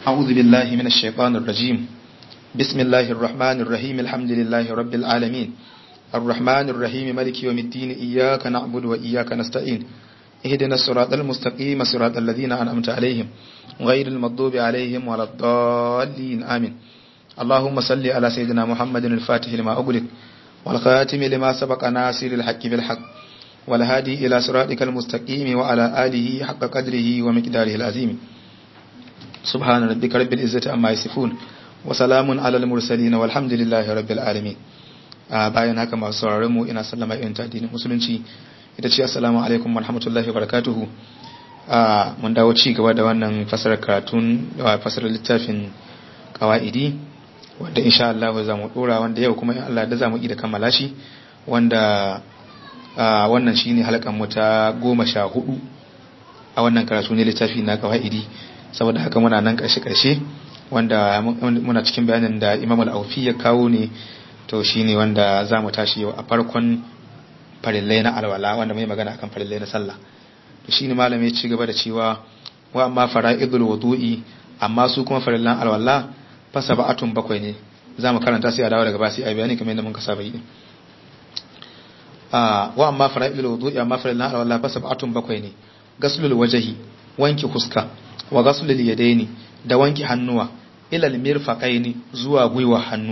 أعوذ بالله من الشيطان الرجيم بسم الله الرحمن الرحيم الحمد لله رب العالمين الرحمن الرحيم ملك يوم الدين إياك نعبد وإياك نستعين اهدنا الصراط المستقيم صراط الذين أنعمت عليهم غير المغضوب عليهم ولا الضالين آمين اللهم صل على سيدنا محمد الفاتح لما أغلق والخاتم لما سبق ناصر الحق بالحق والهادي إلى صراطك المستقيم وعلى آله حق قدره ومقداره العظيم سبحان ربك رب العزة عما يصفون وسلام على المرسلين والحمد لله رب العالمين bayan haka masu sauraron mu ina sallama irin ta addinin musulunci ita ce assalamu alaikum warahmatullahi wabarakatuhu mun dawo ci gaba da wannan fasarar karatun fasarar littafin qawaidi wanda insha Allah za mu dora wanda yau kuma in Allah da za mu yi da kammala shi wanda wannan shine halkan mu ta goma sha hudu a wannan karatu ne littafi na qawaidi saboda haka muna nan karshe karshe wanda muna cikin bayanin da Imam al-Aufi ya kawo ne to shine wanda za mu tashi yau a farkon farillai na alwala wanda mai magana akan farillai na sallah to shine malam ya ci gaba da cewa wa amma fara'idul wudu'i amma su kuma farillan alwala fa sab'atun bakwai ne za mu karanta sai a dawo daga ba sai a bayani kamar yadda mun ka saba yi a wa amma fara'idul wudu'i amma farillan alwala fa sab'atun bakwai ne gaslul wajhi wanki huska wa gaslul yadaini da wanki hannuwa ilal mirfaqaini zuwa gwiwa hannu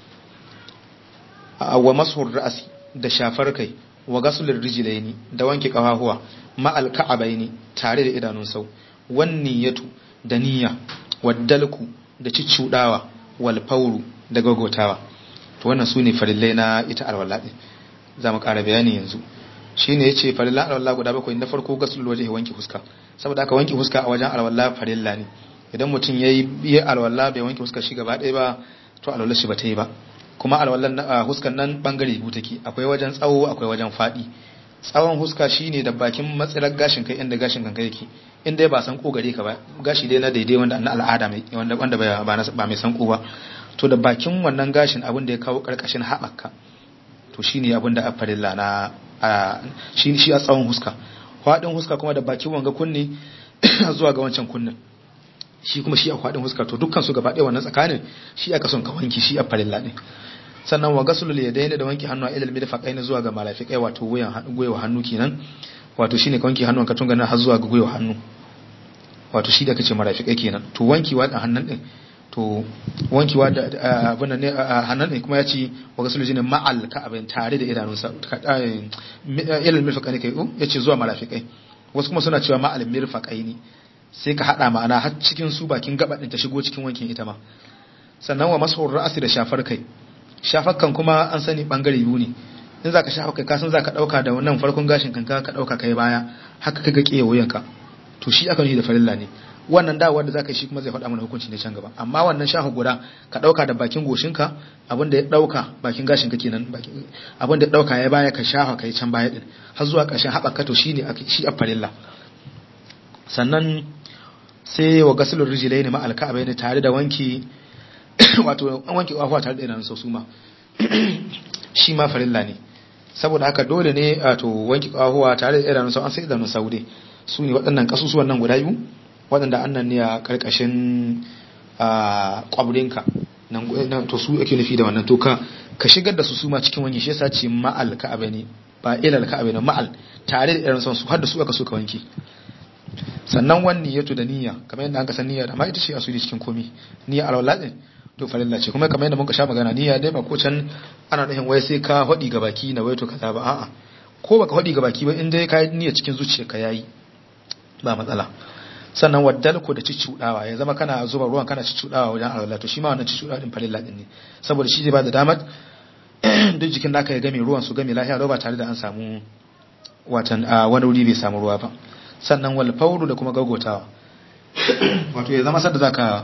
wa mashur ra'si da shafar kai wa gasulur rijlaini da wanke kafafuwa ma alka'abaini tare da idanun sau wan niyyatu da niyya waddalku da ciccudawa wal fawru da gagotawa to wannan sune farillai na ita alwala din zamu ƙara bayani yanzu shine yace farillan alwala guda bakwai na farko gasulul wajhi wanke huska saboda aka wanke huska a wajen alwala farilla ne idan mutum yayi yi alwala bai wanke huska shi gaba ɗaya ba to alwala shi ba ta yi ba kuma alwallan huskan nan bangare biyu take akwai wajen tsawo akwai wajen fadi tsawon huska shine da bakin matsirar gashin kai inda gashin kanka yake inda ba san ko gare ka ba gashi dai na daidai wanda na al'ada mai wanda wanda ba ba mai san ko ba to da bakin wannan gashin abin da ya kawo karkashin haɓaka to shine abin da afarilla na shi shi a tsawon huska fadin huska kuma da bakin wanga kunne zuwa ga wancan kunnen shi kuma shi a faɗin huska to dukkan su gaba ɗaya wannan tsakanin shi aka son ka wanki shi a farilla ne sannan wa gasulul yadaini da wanki hannu a ilal mirfaqain zuwa ga malafiqai wato wuyan gwiwa hannu kenan wato shine ka wanki hannun ka tunga nan har zuwa ga gwiwa hannu wato shi da kace marafiqai kenan to wankiwa da hannun din to wankiwa da abin ne hannun din kuma ya ce wa gasulul jinin ma'al ka abin tare da idanunsa ilal mirfaqain kai ya ce zuwa marafiqai wasu kuma suna cewa ma'al mirfaqaini sai ka haɗa ma'ana har cikin su bakin gabaɗin ta shigo cikin wankin ita ma sannan wa mashur ra'asi da shafar kai shafar kan kuma an sani bangare biyu ne in zaka shafa kai kasan zaka dauka da wannan farkon gashin kanka ka dauka kai baya haka kaga kiyaye wuyanka to shi aka yi da farilla ne wannan dawowar da zaka yi shi kuma zai faɗa mana hukunci ne can gaba amma wannan shafa guda ka dauka da bakin goshinka abin da ya dauka bakin gashin ka kenan abin da ya dauka ya baya ka shafa kai can baya din har zuwa ƙarshen haɓaka to shine shi a farilla sannan sai wa gasulun rijilai ne ma'alka abai ne tare da wanki wato an wanki ƙwafa tare da idanun sau ma shi ma farilla ne saboda haka dole ne wato wanki ƙwafa tare da idanun sau an sai idanun sau dai su ne waɗannan ƙasusuwan nan guda biyu waɗanda an nan ne a ƙarƙashin ƙwabrinka nan to su ake nufi da wannan to ka ka shigar da su su ma cikin wanki shi yasa ce ma'al ka abai ne ba ilal ka abai ne ma'al tare da idanun sau su har da su aka so ka wanki sannan wani niyyatu da niyya kamar yadda aka san niyya da ma ita ce asuli cikin komi niyya alwala din to farilla ce kuma kamar yadda muka sha magana niyya dai ba ko can ana nufin wai sai ka hadi ga baki na waito kaza ba a'a ko baka hadi ga baki ba in dai ka yi niyya cikin zuciyarka yayi ba matsala sannan waddal ko da ciccudawa ya zama kana zuba ruwan kana ciccudawa wajen alwala to shi ma wannan ciccudawa din farilla din ne saboda shi zai ba da damar duk jikin naka ya game ruwan su game lafiya ba tare da an samu watan wani wuri bai samu ruwa ba sannan wal fauru da kuma gagotawa wato ya zama sadda zaka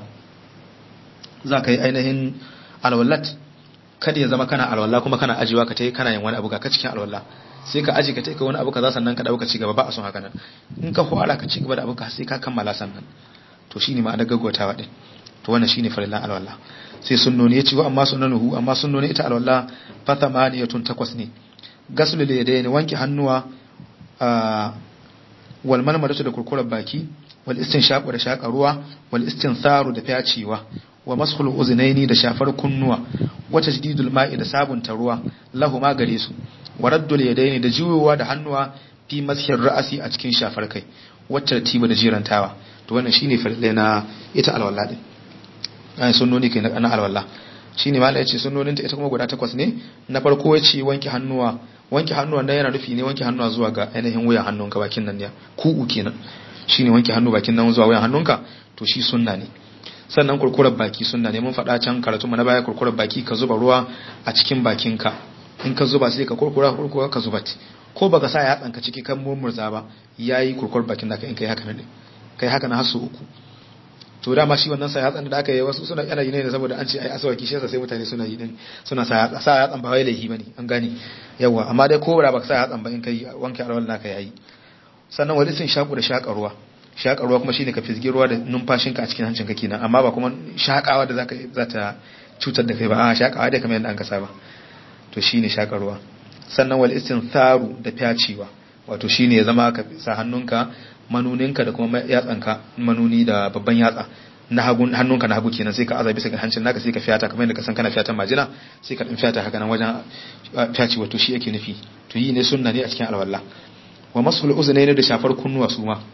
zaka yi ainihin alwallat kada ya zama kana alwala kuma kana ajiwa ka tai kana yin wani abu ga ka cikin alwala sai ka aji ka tai ka wani abu kaza sannan ka dauka ci gaba ba a son haka nan in ka fara ka ci gaba da abu ka sai ka kammala sannan to shine ma'ana gagotawa din to wannan shine farillan alwala sai sunnoni yace wa amma sunnanuhu amma sunnoni ita alwala fa thamaniyatun takwas ne gasul yadayn wanki hannuwa wal malmadatu da kurkurar baki wal istinshaqu da shaƙa ruwa wal istintharu da fyacewa wa mashul uznaini da shafar kunnuwa wa tajdidul ma'i da sabunta ruwa lahu ma gare su wa raddul yadaini da juyowa da hannuwa fi mashir ra'asi a cikin shafar kai wacce tartiba da jirantawa to wannan shine farille na ita alwala din ai sunnoni kai na alwala shine malai yace sunnonin ta ita kuma guda takwas ne na farko yace wanke hannuwa wanke hannuwa nan yana nufi ne wanke hannuwa zuwa ga ainihin wuyan hannunka bakin nan ne ku'u kenan shine wanke hannu bakin nan zuwa wuyan hannunka to shi sunna ne sannan kurkurar baki sunna ne mun faɗa can karatu na baya kurkurar baki ka zuba ruwa a cikin bakinka in ka zuba sai ka kurkura kurkura ka zuba ko baka sa yatsan ka ciki kan murmurza ba yayi kurkurar bakin naka in kai haka ne kai haka na hasu uku to dama shi wannan sa yatsan da aka yi wasu suna yana yi ne saboda an ce ai asawaki shi yasa sai mutane suna yi din suna sa yatsa sa yatsan ba wai laifi bane an gane yawa amma dai ko ba baka sa yatsan ba in kai wanke alwal naka yayi sannan wani sun shaku da shaka ruwa shaka ruwa kuma shine ka fizgi ruwa da numfashinka a cikin hancinka kenan amma ba kuma shakawa da zaka za ta cutar da kai ba a shakawa dai kamar yadda an kasa ba to shine shaka ruwa sannan wal istintharu da fyacewa wato shine ya zama ka sa hannunka manuninka da kuma yatsanka manuni da babban yatsa na hagu hannunka na hagu kenan sai ka aza bisa ga hancin naka sai ka fiyata kamar yadda ka san kana fiyatan majina sai ka din fiyata haka nan wajen fyaci wato shi yake nufi to yi ne sunna ne a cikin alwala wa masul uznaini da shafar kunnuwa su ma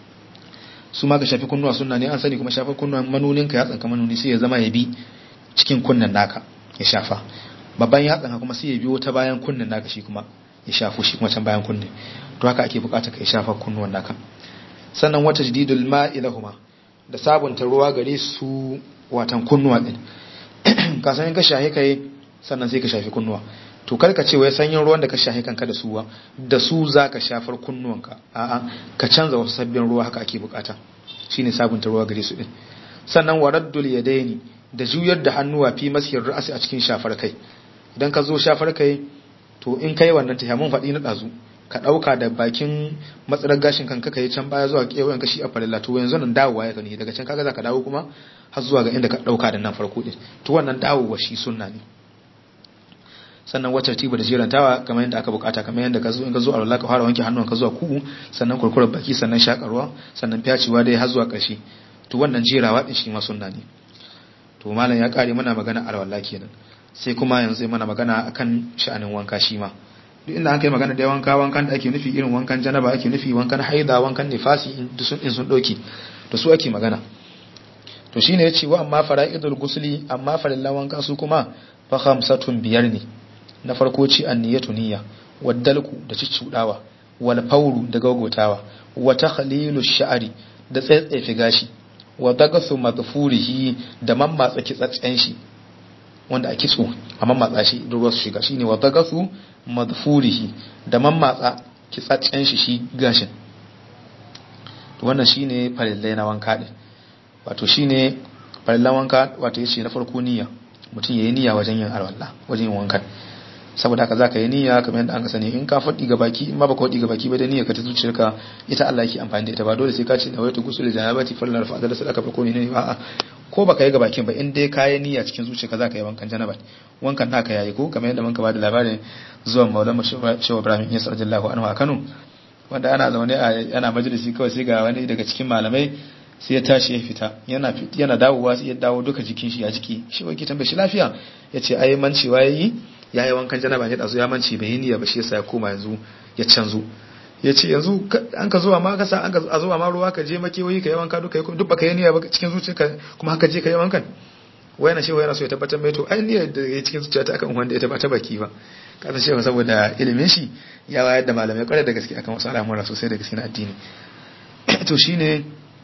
su ma ka shafi kunnuwa sunna ne an sani kuma shafar kunnuwa manuninka yatsanka manuni sai ya zama ya bi cikin kunnen naka ya shafa babban yatsanka kuma sai ya biyo ta bayan kunnen naka shi kuma ya shafu shi kuma can bayan kunne to haka ake bukata ka shafa kunnuwan naka sannan wata jididul ma'i lahuma da sabunta ruwa gare su watan kunnuwa din ka san ka shahi kai sannan sai ka shafi kunnuwa to kar ka ce wai sanyin ruwan da ka shahi kanka da su da su zaka shafar kunnuwanka a'a ka canza wasu sabbin ruwa haka ake bukata shine sabunta ruwa gare su din sannan waraddul yadaini da juyar da hannuwa fi masiyar ra'asi a cikin shafar kai idan ka zo shafar kai to in kai wannan ta mun faɗi na ɗazu ka ɗauka da bakin matsalar gashin kanka ka yi can baya zuwa kewayen kashi a farilla to yanzu nan dawowa ya gani daga can kaga za ka dawo kuma har zuwa ga inda ka ɗauka da nan farko ɗin to wannan dawowa shi sunna ne sannan wacce tiba da jirantawa kamar yadda aka bukata kamar yadda ka zo in ka zo alwala ka fara wanke hannun ka zuwa kugu sannan kurkurar baki sannan shakarwa sannan fyacewa dai har zuwa ƙarshe to wannan jerawa din shi ma sunna ne to malam ya kare mana magana alwala kenan sai kuma yanzu zai mana magana akan sha'anin wanka shi ma duk inda an kai magana da wanka wankan da ake nufi irin wankan janaba ake nufi wankan haida wankan nifasi in sun doki da su ake magana to shine ya ce wa amma fara'idul gusli amma farillan wanka su kuma fa khamsatun biyar ne na farko ci anniyatu niyya waddalku da ciccudawa wal fawru da gagotawa wa takhlilu sha'ri da tsaitsefe gashi wa dagasu madfurihi da mammatsa kitsatsen shi wanda a kitso a mammatsa shi da ruwa su shiga shine wa dagasu madfurihi da mammatsa kitsaccen shi shi gashin to wannan shine farillai na wanka din wato shine farillan wanka wato yace na farko niyya mutum yayi niyya wajen yin alwala wajen yin wankan saboda haka zaka yi niyya kamar yadda an ka sani in ka faɗi ga baki in ma baka faɗi ga baki ba da niyya ka ta zuciyarka ita Allah yake amfani da ita ba dole sai ka ce da wayatu gusul janabati fallar fa'adar sadaka fa ko ne ne a'a ko baka yi ga bakin ba in dai kayi niyya cikin zuciyarka zaka yi wankan janaba wankan naka yayi ko kamar yadda muka bada labarin zuwan Maulana Shehu Ibrahim Isa radiyallahu anhu a Kano wanda ana zaune a ana majalisi kawai sai ga wani daga cikin malamai sai ya tashi ya fita yana yana dawowa sai ya dawo duka jikin shi a jiki shi wai ki tambaye shi lafiya yace ai mancewa yayi yayi wankan janaba ne dazu ya mance bai yi niyya ba shi yasa ya koma yanzu ya canzo ya ce yanzu an ka zuwa ma kasa an ka a zuwa ma ruwa ka je makewayi ka yi wanka duka duk baka yi niyya ba cikin zuciyarka kuma haka je ka yi wankan wai na shewa yana so ya tabbatar mai to ai niyyar da ya cikin zuciyarta akan wanda ya tabbata baki ba kasan shewa saboda ilimin shi ya wayar da malamai kwarai da gaske akan wasu al'amura sosai da gaske na addini to shine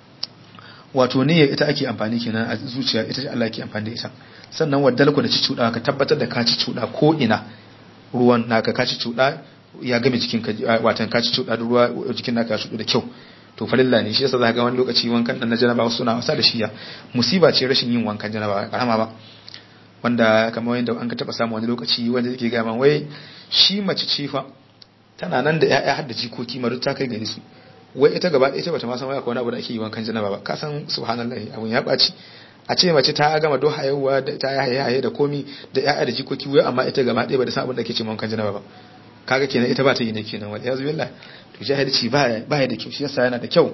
wato niyyar ita ake amfani kenan a zuciya ita ce Allah ke amfani da ita sannan waddal ku da ci cuda ka tabbatar da ka ci cuda ko ina ruwan naka ka ci cuda ya game jikin ka watan ka ci cuda da ruwa jikin naka ya shudu da kyau to farilla ne shi yasa za ga wani lokaci wankan dan na janaba wasu suna wasa da shiya musiba ce rashin yin wankan janaba karama ba wanda kamar yadda an ka taba samu wani lokaci wanda yake ga man wai shi mace ce fa tana nan da ƴaƴa har da jikoki maru ta kai gare su wai ita gaba ɗaya bata ma san wai akwai wani abu da ake yi wankan janaba ba ka san subhanallahi abun ya ɓaci a ce mace ta gama do hayewa da ta yaye haye da komi da ƴaƴa da jikoki wai amma ita gaba ɗaya ba da san abin da ke ce wankan janaba ba kaga kenan ita ba ta yi ne kenan wal yazu billah to jahilci ba ba da kyau shi yasa yana da kyau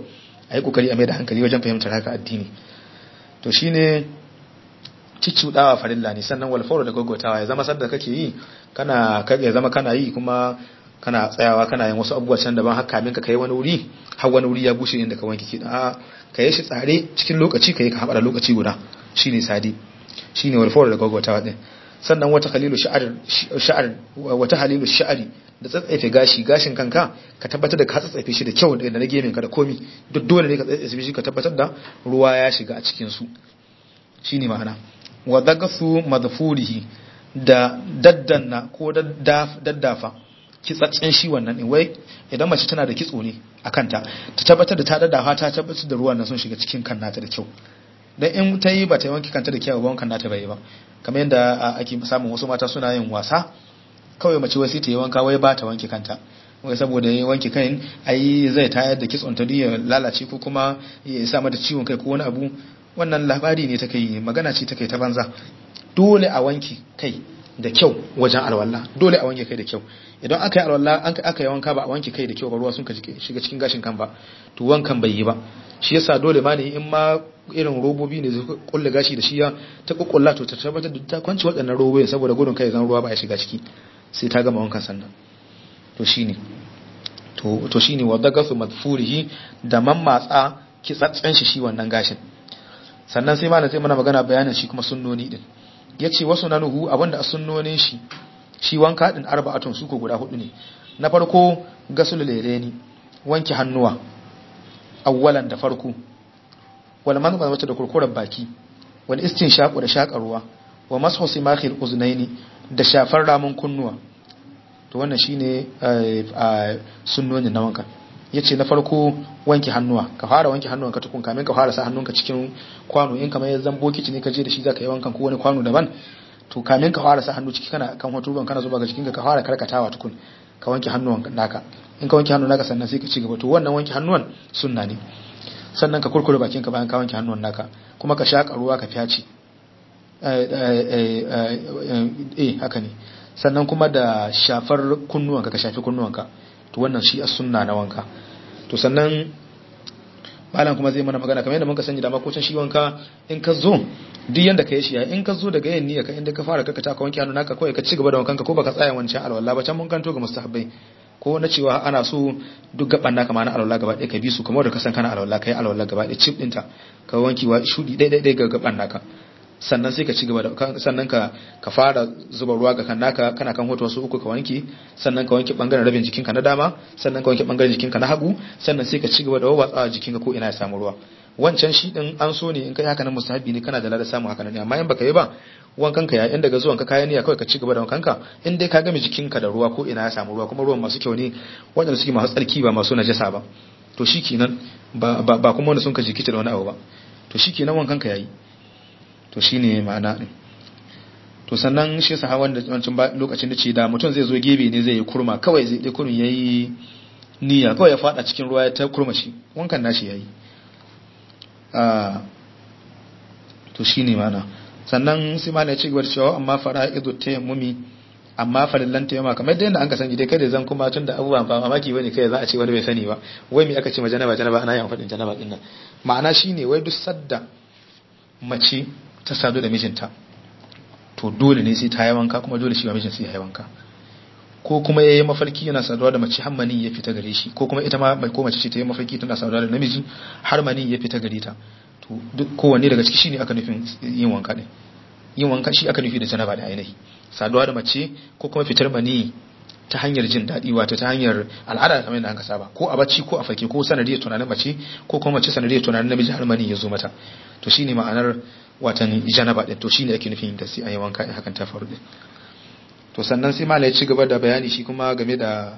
a yi kokari a mai da hankali wajen fahimtar haka addini to shine ciccudawa farilla ne sannan walfawar da gaggautawa ya zama sadda kake yi kana ya zama kana yi kuma kana tsayawa kana yin wasu abubuwa can daban haka kamin ka kai wani wuri har wani wuri ya bushe inda ka wanke ki a ka yi shi tsare cikin lokaci ka yi ka haɓa lokaci guda shine sadi shine walfawar da gaggautawa din sannan wata halilu sha'ar wata halilu sha'ari da tsatsaife gashi gashin kanka ka tabbatar da ka tsatsaife shi da kyau da na gemin ka da komi duk dole ne ka tsatsaife shi ka tabbatar da ruwa ya shiga a cikin su shine ma'ana wa dagasu madfurihi da daddanna ko daddafa kitsatsen shi wannan din wai idan mace tana da kitso ne a kanta ta tabbatar da ta daddafa ta tabbatar da ruwan nan sun shiga cikin kan nata da kyau dan in ta yi ba ta wanke kanta da kyau ba wankan nata bai ba kamar yadda ake samun wasu mata suna yin wasa kawai mace wai sai ta yi wanka wai ba ta wanke kanta wai saboda ya wanke kan ai zai tayar da kitson ta ya lalace ko kuma ya sa mata ciwon kai ko wani abu wannan labari ne take yi magana ce take ta banza dole a wanke kai da kyau wajen alwala dole a wanke kai da kyau idan aka yi alwala an aka yi wanka ba a wanke kai da kyau ba ruwa sun ka shiga cikin gashin kan ba to wankan bai yi ba shi yasa dole ma ne in ma irin robobi ne zai kulle gashi da shi ya ta kukkulla to ta tabbatar da ta kwanci waɗannan robobi saboda gudun kai zan ruwa ba ya shiga ciki sai ta gama wankan sannan to shine to to shine wadda gasu madfurihi da mammatsa kitsatsen shi shi wannan gashin sannan sai malam sai mana magana bayanin shi kuma sunnoni din yace wasu nanuhu abinda a sunnonin shi shi wanka din arba'atun su ko guda hudu ne na farko gasul leleni wanke hannuwa awwalan da farko wal man mace da kurkurar baki wal istinshaqu da shakarwa wa mashu simakhil uznaini da shafar ramun kunnuwa to wannan shine sunnoni na wanka yace na farko wanke hannuwa ka fara wanke hannuwan ka tukun kamin ka fara sa hannunka cikin kwano in kamar yanzu bokiti ne ka je da shi zaka yi wankan ko wani kwano daban to kamin ka fara sa hannu ciki kana kan hoto ruwan kana zuba ga cikin ka fara karkatawa tukun ka wanke hannuwan naka in ka wanke hannun naka sannan sai ka ci gaba to wannan wanke hannuwan sunna ne sannan ka kurkure bakin ka bayan ka wanke hannuwan naka kuma ka shaka ruwa ka fyaci eh haka ne sannan kuma da shafar kunnuwanka ka shafi kunnuwanka to wannan shi as sunna na wanka to sannan malam kuma zai mana magana kamar yadda muka sani da makocin shi wanka in ka zo duk yanda ka yi shi in ka zo daga yin niyya ka inda ka fara kaka ta ka wanke hannu naka kawai ka ci gaba da wankanka ko baka tsaya wancan alwala ba can mun kanto ga mustahabbai ko na cewa ana so duk gaban naka ma na alwala gaba ɗaya ka bi su kamar da ka san kana alwala kai alwala gaba ɗaya chip ɗinta ka wanki wa shudi ɗaya ɗaya ga gaban naka sannan sai ka ci gaba da sannan ka ka fara zuba ruwa ga kan naka kana kan hoto wasu uku ka wanke sannan ka wanke bangaren rabin jikinka na dama sannan ka wanke bangaren jikinka na hagu sannan sai ka ci gaba da wawatsawa jikinka ko ina ya samu ruwa wancan shi din an so ne in kai haka nan mustahabi ne kana da lada samu haka nan amma in baka yi ba wankan ka yayin daga zuwan ka kayan niyya kawai ka ci gaba da wankan ka in dai ka game jikinka da ruwa ko ina ya samu ruwa kuma ruwan masu kyau ne wanda suke masu tsarki ba masu najasa ba to shikenan ba ba kuma wanda sun ka jikita da wani abu ba to shikenan wankan ka yayi to shine ma'ana din to sannan shi yasa wanda wancan lokacin da ce da mutum zai zo gebe ne zai yi kurma kawai zai dai kurun yayi niyya kawai ya fada cikin ruwa ya ta kurma shi wankan nashi yayi ah to shine ma'ana sannan sai malai ya ci gaba da cewa amma fara'idu tayammumi amma farillan tayammuma kamar da yadda an ka sani dai kai da zan kuma tun da abubuwan ba mamaki bane kai za a ce wani bai sani ba wai me aka ce ma janaba janaba ana yawan faɗin janaba din nan ma'ana shine wai duk sadda mace ta sadu da mijinta to dole ne sai ta yi wanka kuma dole shi ma mijin sai ya yi wanka ko kuma ya yi mafarki yana saduwa da mace har mani ya fita gare shi ko kuma ita ma ko mace ce ta yi mafarki tana saduwa da namiji har mani ya fita gare ta to duk kowanne daga ciki shine aka nufin yin wanka din yin wanka shi aka nufi da janaba da ainihi saduwa da mace ko kuma fitar mani ta hanyar jin daɗi wato ta hanyar al'ada kamar yadda aka saba ko a bacci ko a fake ko sanadiyar tunanin mace ko kuma mace sanadiyar tunanin namiji har mani ya zo mata to shine ma'anar watan janaba din to shine ake nufin da sai an yi wanka in hakan ta faru din to sannan sai malai ya ci gaba da bayani shi kuma game da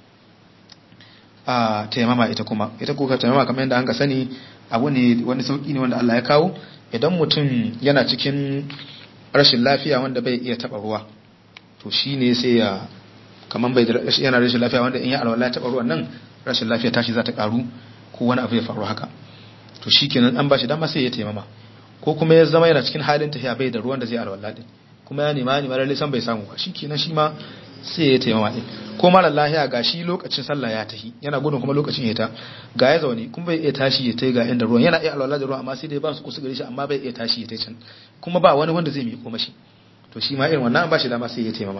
a taimama ita kuma ita ko ka taimama kamar yadda an ka sani abu ne wani sauki ne wanda Allah ya kawo idan mutum yana cikin rashin lafiya wanda bai iya taba ruwa to shine sai ya kaman bai yana rashin lafiya wanda in ya alwala taba ruwan nan rashin lafiya tashi za ta karu ko wani abu ya faru haka to shikenan an bashi dama sai ya taimama ko kuma ya zama yana cikin halin tafiya bai da ruwan da zai alwala din kuma ya nema nema lalle san bai samu ba shikenan shi ma sai ya taimama din ko mara lahiya ga shi lokacin sallah ya tahi yana gudun kuma lokacin ya ta ga ya zaune kuma bai iya tashi ya tai ga inda ruwan yana iya alwala da ruwan amma sai dai ba su kusa gare shi amma bai iya tashi ya tai can kuma ba wani wanda zai miƙo mashi to shi ma irin wannan ba shi dama sai ya taimama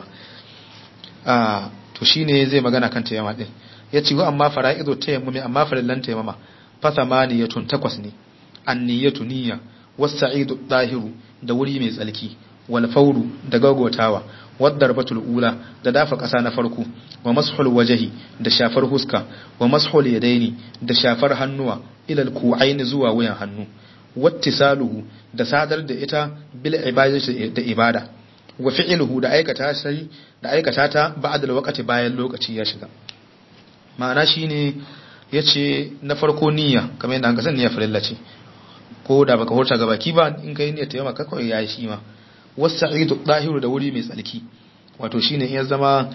a to shine zai magana kan taimama din ya ce wa amma fara'idu tayammumi amma farillan taimama fa thamaniyatun takwas ne anniyatu niyya was-sa'idu dahiru da wuri mai tsalki wal fawru da gagotawa waddarbatul ula da dafa ƙasa na farko wa mashul wajahi da shafar huska wa mashul yadaini da shafar hannuwa ilal ku'aini zuwa wuyan hannu wattisaluhu da sadar da ita bil ibadati da ibada wa fi'luhu da aikata sai da aikata ta ba'da lokaci bayan lokaci ya shiga ma'ana shine yace na farko niyya kamar yadda an kasan niyya farilla ce ko da baka horta ga baki ba in kai niyyar tayyama ka kawai yayi shi ma wasa'idu dahiru da wuri mai tsalki wato shine in ya zama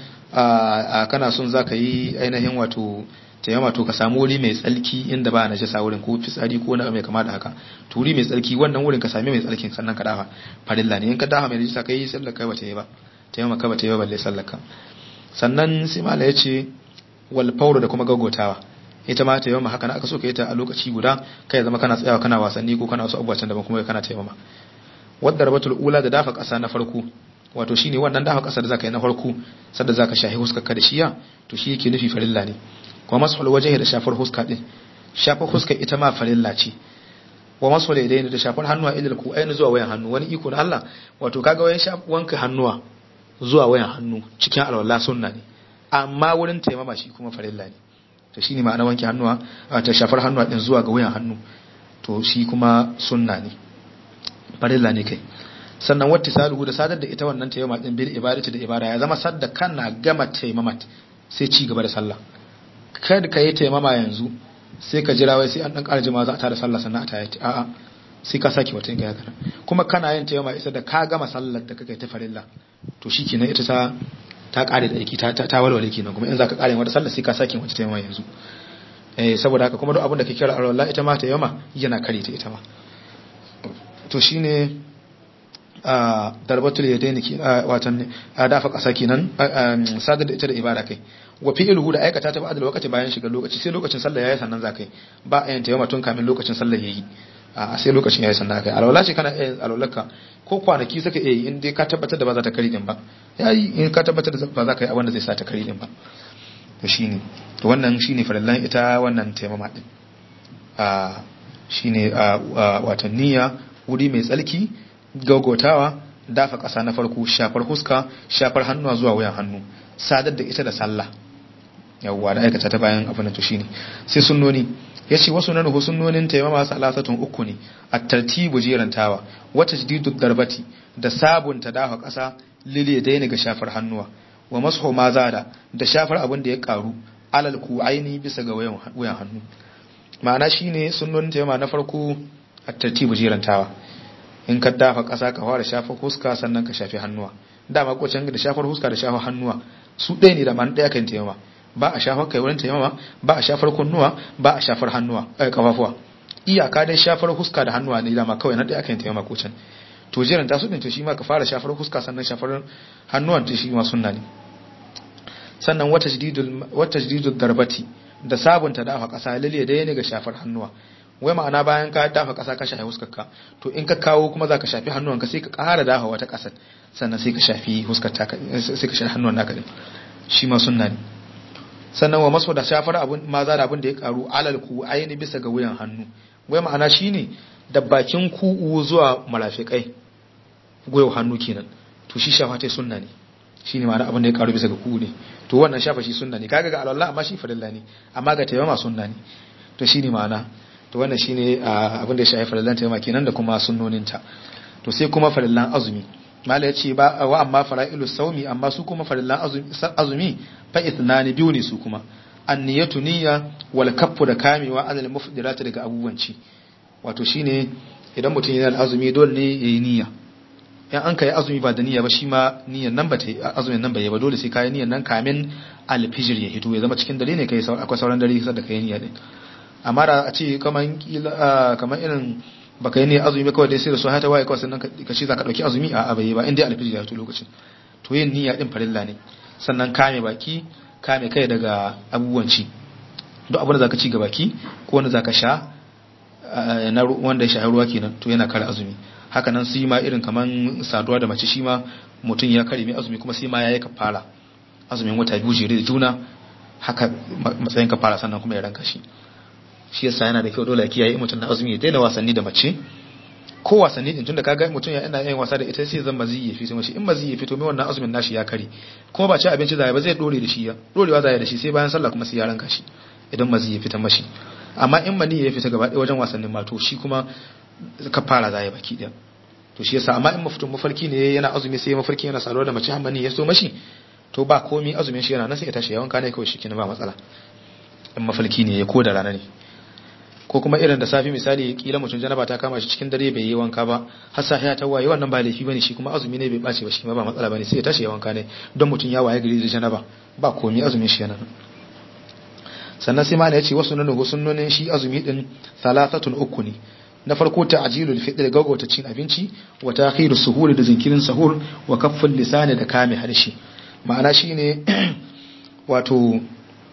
a kana son zaka yi ainihin wato tayyama to ka samu wuri mai tsalki inda ba najasa wurin ko fitsari ko na mai kama da haka to wuri mai tsalki wannan wurin ka sami mai tsalkin sannan ka dafa farilla ne in ka dafa mai najasa kai sallar kai bata yi ba tayyama ka bata yi ba balle sallar ka sannan sai mala yace wal fawru da kuma gagotawa ita ma tayyama haka na aka so ka yi ta a lokaci guda kai zama kana tsayawa kana wasanni ko kana wasu abubuwa can daban kuma kana tayyama wadda rabatul ula da dafa ƙasa na farko wato shine wannan dafa ƙasa da zaka yi na farko sadda zaka shahi huskar ka da shiya to shi yake nufi farilla ne kuma masul wajhi da shafar huska din shafar huska ita ma farilla ce wa masul yadaini da shafar hannuwa ilal ku ayin zuwa wayan hannu wani iko na Allah wato kaga wayan wanka hannuwa zuwa wayan hannu cikin alwala sunna ne amma wurin taimama shi kuma farilla ne to shine ma'ana wanke hannuwa ta shafar hannuwa din zuwa ga wayan hannu to shi kuma sunna ne farilla ne kai sannan wata saluhu da sadar da ita wannan taimama din bil ibadati da ibada ya zama sadda kana gama taimama sai ci gaba da sallah kada ka yi taimama yanzu sai ka jira wai sai an dan ƙara jima za a tada sallah sannan a ta yi a'a sai ka saki wata ga yakara kuma kana yin taimama isa da ka gama sallar da kake ta farilla to shikenan ita ta ta ƙare da aiki ta ta walwale kenan kuma in za ka ƙare wata sallah sai ka saki wata taimama yanzu eh saboda haka kuma duk abin da kake kira Allah ita ma taimama yana kare ta ita ma to shine a darbatul yadaini ki watan dafa kasa kenan sadar da ita da ibada kai wa fi'luhu da aikata ta ba'da lokaci bayan shiga lokaci sai lokacin sallah yayi sannan zakai ba a yin tayyama tun kamin lokacin sallah yayi a sai lokacin yayi sannan kai alwala ce kana yin alwalaka ko kwanaki saka yi in dai ka tabbatar da ba za ta kari din ba yayi in ka tabbatar da ba za ka yi abin da zai sa ta kari din ba to shine to wannan shine farallan ita wannan taimama din a shine watan niyya wuri mai tsalki gaugotawa dafa ƙasa na farko shafar huska shafar hannuwa zuwa wuyan hannu sadar da ita da sallah yawwa da aikata ta bayan abin da to shine sai sunnoni yace wasu nan hu sunnonin taimama salasatun uku ne at-tartibu jirantawa wata jdidu darbati da sabunta dafa ƙasa lile da ga shafar hannuwa wa mashu ma zada da shafar abin da ya karu alal ku'aini bisa ga wuyan hannu ma'ana shine sunnonin taimama na farko at-tartibu jirantawa in ka dafa ƙasa ka fara shafa huska sannan ka shafi hannuwa dama kocin da shafar huska da shafar hannuwa su ɗaya ne da man ɗaya kan taimama ba a shafar kai wurin taimama ba a shafar kunnuwa ba a shafar hannuwa eh kafafuwa iyaka dai shafar huska da hannuwa ne dama kawai na ɗaya kan taimama kocin to jiran ta su ɗin to shi ma ka fara shafar huska sannan shafar hannuwan to shi ma sunna ne sannan wata jididul wata jididul darbati da sabunta dafa ƙasa lalle da ne ga shafar hannuwa wai ma'ana bayan ka dafa ƙasa ka shafi huskarka to in ka kawo kuma za ka shafi hannuwanka sai ka ƙara dafa wata ƙasar sannan sai ka shafi huskarta sai ka shafi hannuwan naka ne shi ma sunna ne sannan wa maso da shafar abun maza da abin da ya karu alal ku aini bisa ga wuyan hannu wai ma'ana shine da bakin ku'u zuwa marafikai goyo hannu kenan to shi shafa ta sunna ne shine ma'ana abin da ya karu bisa ga ku'u ne to wannan shafa shi sunna ne kaga ga alwala amma shi farilla ne amma ga tayyama sunna ne to shine ma'ana to wannan shine abin da ya shafi farillan tayyama kenan da kuma sunnoninta to sai kuma farillan azumi mala ya ce ba wa amma fara'ilu saumi amma su kuma farillan azumi fa ithnani biyu ne su kuma anniyatu niyya wal kaffu da kamewa anil mufdirati daga abubuwan ci wato shine idan mutum yana azumi dole ne yayi niyya in an kai azumi ba da niyya ba shi ma niyyan nan ba ta azumin nan ba ba dole sai kai niyyan nan kamin alfijir ya hito ya zama cikin dare ne kai akwai sauran dare sai da kai niyya din amma da a ce kaman kaman irin baka yi ne azumi ba kawai dai sai da su hata waye kawai sannan ka ce za ka dauki azumi a abaye ba inda alfijir ya fito lokacin to yin niyya din farilla ne sannan kame baki kame kai daga abubuwan ci duk abin da zaka ci ga baki ko wanda zaka sha na wanda ya sha ruwa kenan to yana kare azumi haka nan sai ma irin kaman saduwa da mace shi ma mutum ya kare mai azumi kuma sai ma yayi kafara azumin wata biyu jere da juna haka matsayin kafara sannan kuma ya ranka shi shi yasa yana da kyau dole ya kiyaye mutum na azumi ya daina wasanni da mace ko wasanni din tunda kaga mutum ya ina yin wasa da ita sai zan mazi ya fito mashi in mazi ya fito mai wannan azumin nashi ya kare kuma ba ci abinci zai ba zai dore da shi ya dorewa zai da shi sai bayan sallah kuma sai ya ranka shi idan mazi ya fita mashi amma in mani ya fita gaba ɗaya wajen wasannin mato shi kuma ka fara zai baki ɗaya to shi yasa amma in mafutun mafarki ne yana azumi sai mafarki yana saduwa da mace hammani ya so mashi to ba komi azumin shi yana nan sai ya tashi yawan kana kawai shi kenan ba matsala in mafarki ne ya ko da rana ne ko kuma irin da safi misali kila mutum janaba ta kama shi cikin dare bai yi wanka ba har sa ya tawaye wannan ba laifi bane shi kuma azumi ne bai bace ba shi ma ba matsala bane sai ya tashi ya wanka ne don mutum ya waye gari da janaba ba komi azumin shi yana sannan sai mana yace wasu nanu sunnonin shi azumi din thalathatun uku ne na farko ta'jilul fitr gaggauta cin abinci wa ta'khiru suhur da zinkirin sahur wa kafful lisani da kame harshe ma'ana shine wato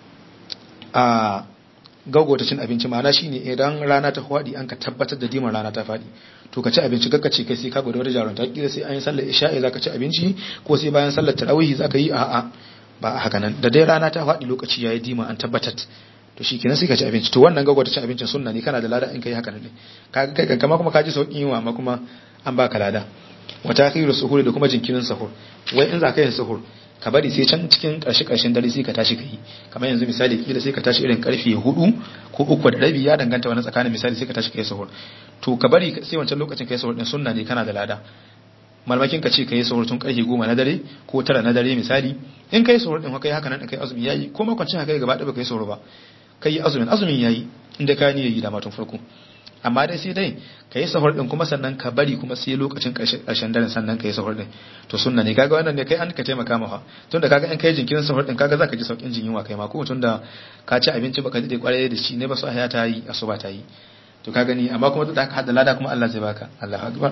a gaugauta cin abinci ma'ana shine idan rana ta faɗi an ka tabbatar da diman rana ta faɗi to ka ci abinci kakka ce kai sai ka gwada wata jarunta kila sai an yi sallar isha'i zaka ci abinci ko sai bayan sallar tarawih zaka yi a'a ba a haka nan da dai rana ta faɗi lokaci yayi dima an tabbatar to shi kenan sai ka ci abinci to wannan gaugauta cin abincin sunna ne kana da lada in kai haka ne ka kai kama kuma ka ji sauƙin yiwa amma kuma an baka lada wa takhiru suhuri da kuma jinkirin sahur wai in za ka yin sahur ka bari sai can cikin ƙarshe ƙarshen dare sai ka tashi ka yi kamar yanzu misali kila sai ka tashi irin karfe hudu ko uku da rabi ya danganta wani tsakanin misali sai ka tashi ka yi sahur to ka bari sai wancan lokacin ka yi sahur din sunna ne kana da lada malmakin ka ce ka yi sahur tun karfe goma na dare ko tara na dare misali in ka yi sahur din kai haka nan kai azumi yayi ko makwancin haka gaba ɗaya ba ka yi sahur ba ka yi azumin azumin yayi inda ka ni yayi da matun farko amma dai sai dai ka yi sahur din kuma sannan ka bari kuma sai lokacin ƙarshen daren sannan ka yi sahur din to sunna ne kaga wannan ne kai an ka taimaka maka tunda kaga in kai jinkirin sahur din kaga zaka ji saukin jin yunwa kai ma ko tunda ka ci abinci baka dade kwarai da shi ne ba su haya ta yi asuba ta yi to ka gani amma kuma da hada lada kuma Allah zai baka Allahu akbar